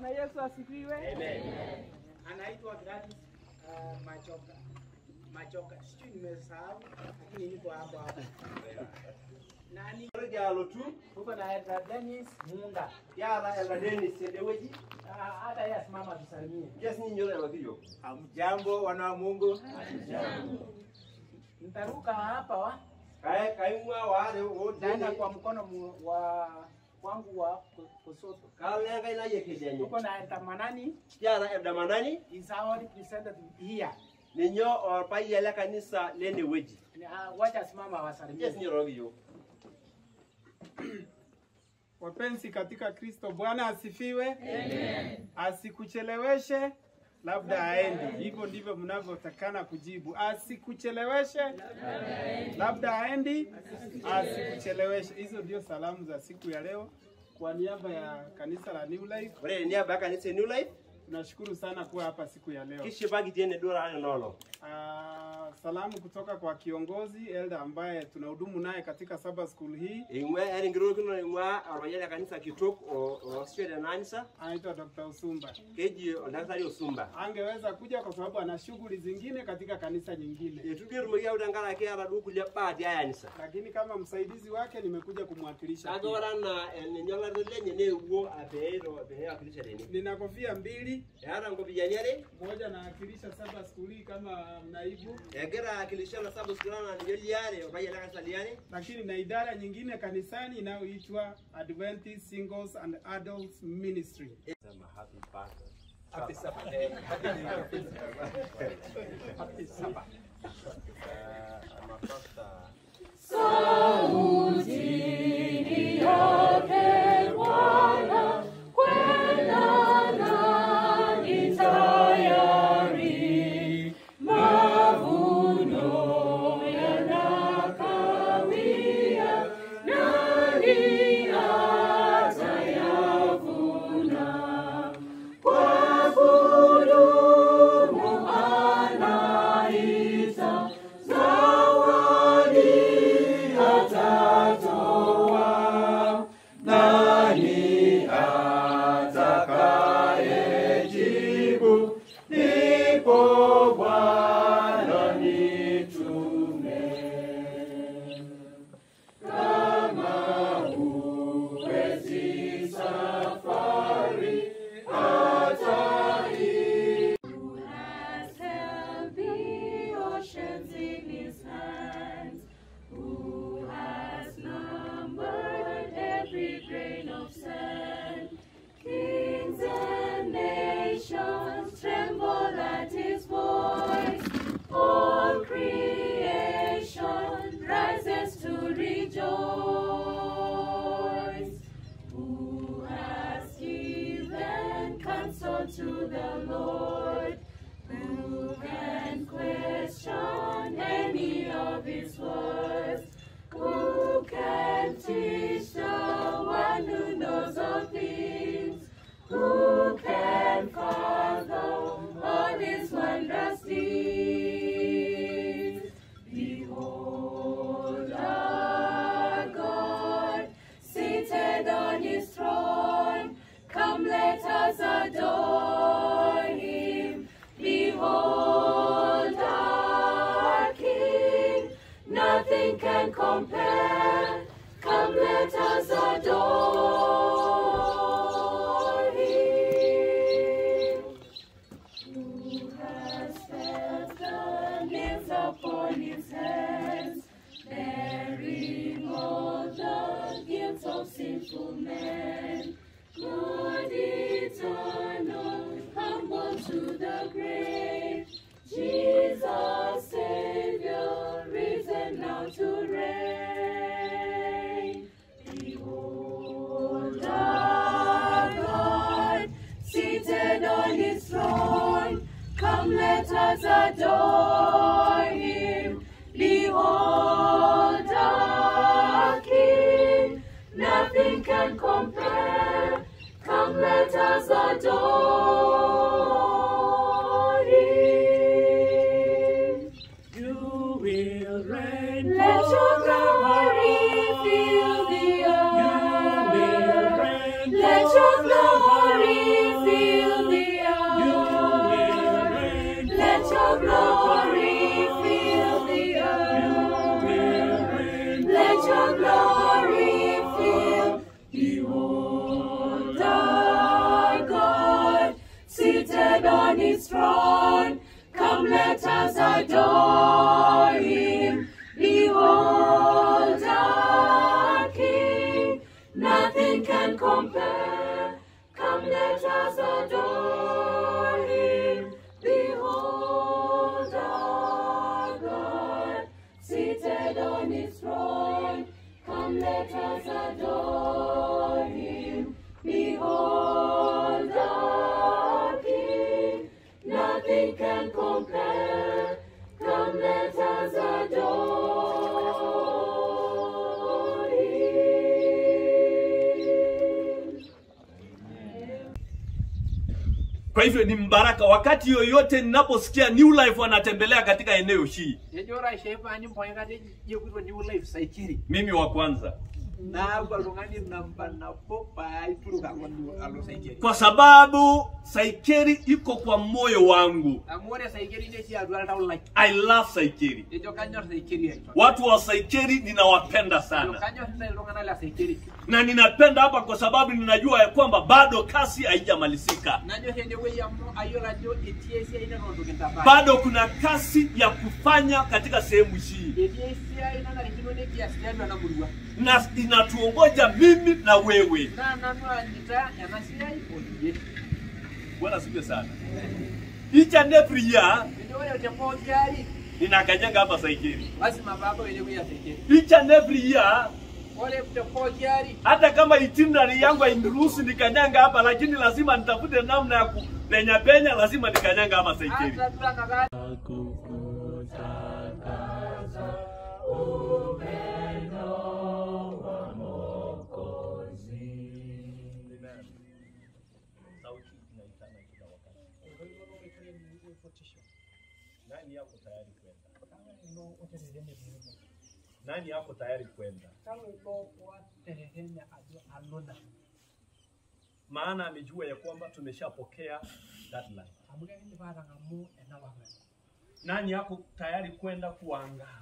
Bwana Yesu asifiwe. Amen. Anaitwa Gladys uh, Machoka. Machoka. Sijui nimesahau lakini niko hapo hapo. Nani? Jalo tu Tuko na Elda Dennis Munda. yara ela Dennis Sedeweji. Ah, Hata yeye asimama tusalimie. Yes ni nyoro ela kiyo. Hamjambo wana wa Mungu. Nitaruka hapa wa Kai kai mwa wale wote. naenda kwa mkono mu, wa wangu wa ku- kushoto. Kalenga ina yekejenye. Tuko na Elda Manani Yara ela manani is our representative here. ninyo orpa yele kanisa lene weji. Ni, ah, Wacha asimama awasalimie. Yes ni nyoro kiyo. Wapenzi katika Kristo, Bwana asifiwe. Amen. Asikucheleweshe labda aendi. Hivyo ndivyo mnavyotakana kujibu. Asikucheleweshe labda aendi, asikucheleweshe. Hizo ndio salamu za siku ya leo. Kwa niaba ya kanisa la New Life, Ore ni aba kanisa New Life. tunashukuru sana kuwa hapa siku ya leo. Kishi bagi tiene dora ano nolo. Ah, salamu kutoka kwa kiongozi Elda ambaye tunahudumu naye katika Sabbath School hii, Ingwe eri ngiro kino ingwa orpa yele kanisa kitok o o skwede nanisa. anaitwa Dr. Usumba. Keji odaktari osumba. angeweza kuja kwa sababu ana shughuli zingine katika kanisa nyingine, Etugerumoki au tangara ke ara du kulia baati ayanisa. lakini kama msaidizi wake nimekuja kumwakilisha. Kake pia. ora na enyang'arito lenye neuwo apeero pee wakilisha tene. Nina kofia mbili, Eata nkopiyiani are moja nawakilisha Sabbath School hii kama naibu, egira akilisha na sabu sikirana nijo liare opayian le kanisa liare lakini na idara nyingine kanisani inayoitwa Adventist Singles and Adults Ministry. Happy Sabbath. Who has held the oceans in his hands? Who has numbered every grain of sand? Kings and nations tremble at his voice. All creation rises to rejoice. Who has given counsel to the Lord? Who can question any of his words? Who can teach the one who knows all things? Who can fathom all his wondrous deeds? Behold our God seated on his throne. Come, let us adore him. Behold our King. Nothing can compare. Come, let us adore him. Who has felt the nails upon his hands, bearing all the guilt of sinful men? God eternal, humble to the grave, Jesus Savior, risen now to reign. Behold our God, seated on his throne. Come, let us adore him. Behold our King, nothing can compare. Come, let us adore him. You will reign Let your glory fill the earth. Let your glory fill Seated on his throne, come let us adore him. Behold our King, nothing can compare. Come let us adore him. Behold our God, seated on his throne. Come let us adore him. Behold our King, nothing can compare. Come let us adore him. Kwa hivyo ni mbaraka wakati yoyote ninaposikia New Life wanatembelea katika eneo hii, Ejora shepani mpoengate yekuitwa new life saikiri. mimi wa kwanza, Naaku oltung'ani namba nabo paituluka alo alo saikiri. kwa sababu Saikeri iko kwa moyo wangu. Amu ore saikiri netii atua oltau lai. I love Saikeri. Ejo kanyor saikiri aitwa. Watu wa Saikeri ninawapenda Ejo sana, kanyor ntae iltung'anak le saikiri. na ninapenda hapa kwa sababu ninajua ya kwamba bado kasi haijamalizika, Nanyor enewueji amu ayiolo ajo etii esiai neton itu kintabaya. bado kuna kasi ya kufanya katika sehemu hii, Etii esiai nanarikino nekias tiatua ena murua. na inatuongoja mimi na wewe. Naa nanu anyita ena siai oyie. Bwana sifiwe sana. Each and every year Ejo ore te pooki ari ninakanyaga hapa Saikeri. lazima paabau enewueji ya saikiri. Each and every year Ore te pooki ari hata kama itinerary yangu hainiruhusu nikanyanga hapa, lakini lazima nitafute namna ya kupenya penya, lazima nikanyanga hapa Saikeri. hata tutanaka Nani yako tayari kwenda? Nani yako tayari kwenda? Maana amejua ya kwamba tumeshapokea that life. Nani yako tayari kwenda kuangaa?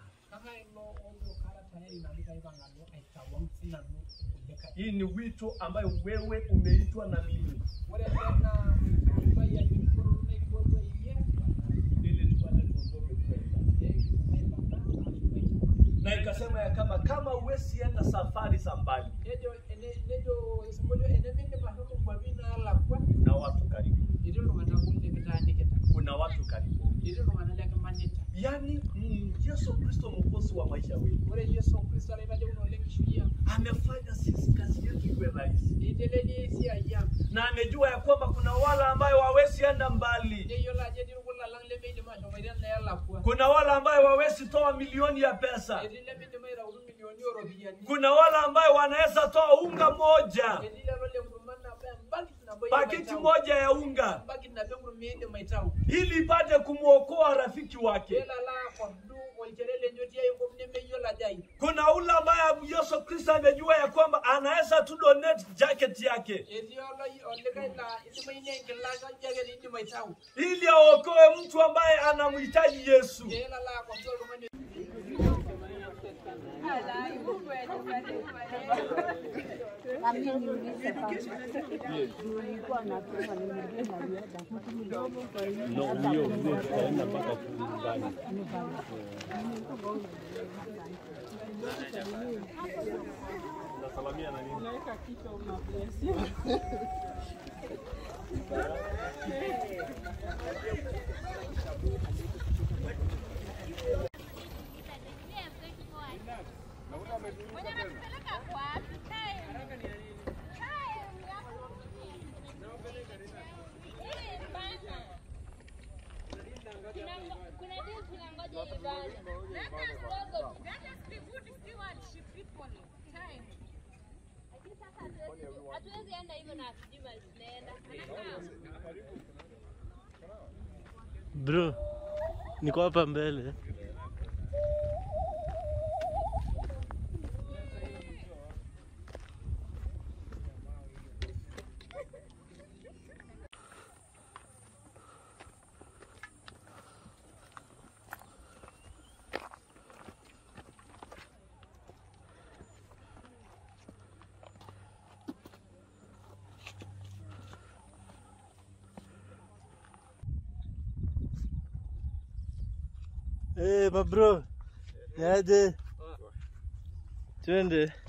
Hii ni wito ambayo wewe umeitwa na mimi ili tupate tuondoke kwenda. Na ikasema ya kama kama huwezi enda safari za mbali, nejo ene- nejo isimujo enemindim ashomo nkwapi naalakwa kuna watu karibu, etii iltung'anak kuli likitaanikita kuna watu karibu. etii iltung'anak lekimanita Yaani mm, Yesu Kristo mwokozi wa maisha wetu ore yesu kristo olaitadekuna oleng kishui ang amefanya sisi kazi yetu iwe rahisi, eitelelia esiai ang na amejua ya kwamba kuna wale ambayo wawezi enda mbali, neyiolo ajo etii irkulalang lemeidim ashomoita neelakwa kuna wale ambayo wawezi toa milioni ya pesa, etii lemeidim aitautu milioni ooropiyiani kuna wale ambayo wanaweza toa unga moja, etii lelo lenkurma nabo embakit nabo pakiti moja ya unga, embakit nabo enkurma iindim aitau ili ipate kumwokoa rafiki wake. peelo alo akordu olchore lenye otii enkop nemeyiolo ajo ai Kuna ule ambaye Yesu Kristo amejua ya kwamba anaweza tu donate jacket yake etii oloi- olikae laa idimayu naa enkila jaket iindim aitau ili aokoe mtu ambaye anamhitaji Yesu. peelo alo akordu oltung'ani hatuwezi enda hivyo na hatujui mahali tunaenda. Bro, niko hapa mbele. Eh, mabro. Niaje? Twende.